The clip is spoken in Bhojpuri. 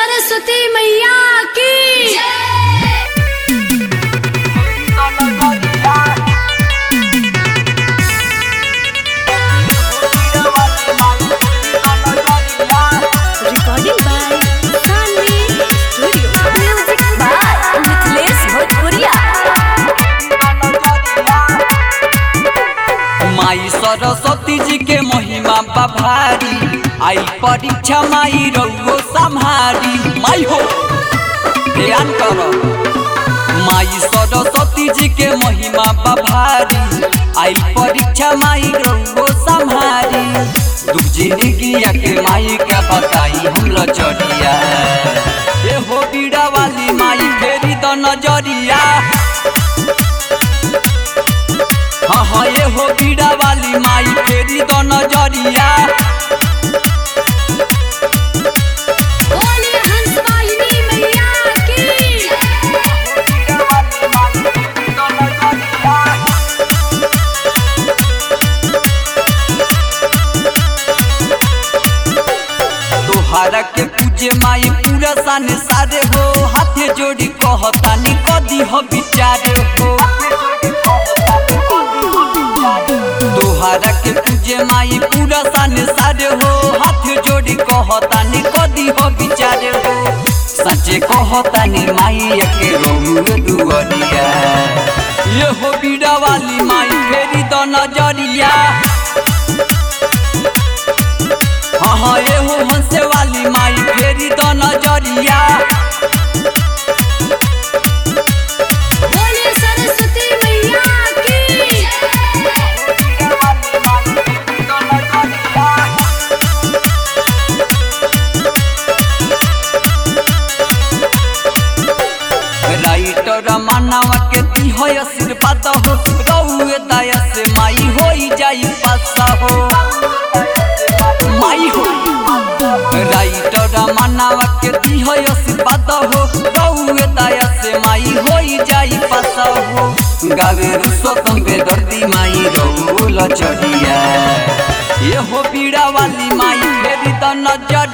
सरस्वती मैया की recording by Sunny Studio. Music by Mithlesh Bhojpuria. माई सरस्वती जी के महिमा बा भारी आई परीक्षा माई रउओ संहारी माई हो ध्यान करो माई सरस्वती जी के महिमा बा भारी आई परीक्षा माई रउओ संहारी दुख जिंदगिया के माई का बताई हम लचरिया ए हो बीड़ा वाली माई फेरी द नजरिया हाँ हाँ ये हो बीड़ा वाली माई फेरी दो नजरिया बोलिए हंस वाहिनी मैया की तोहरा के पूजे माई पूरा सन सारे हो हाथे जोड़ी कहतानी कदी हो विचारे हो तोहरा के पूजे माई पूरा सन सारे हो हाथ जोड़ी कहतानी कदी हो विचारे हो सच्चे कहतानी माई के रोहुए दुअरिया ये हो बीड़ा वाली माई फेरी द नजरिया हाँ हाँ ये हो हंसे वाली माई फेरी द नजरिया बोलिए सरस्वती मैया की राइटर मानवा के दी हो आशीर्वाद हो रउए दया से माई होई जाई पासा हो माई हो राइटर मानवा के दी हो आशीर्वाद हो रउए दया से माई होई जाई पासा हो गावे रुसो तंबे दर्दी माई रउल चढ़िया ये हो पीड़ा वाली माई फेरी द नजर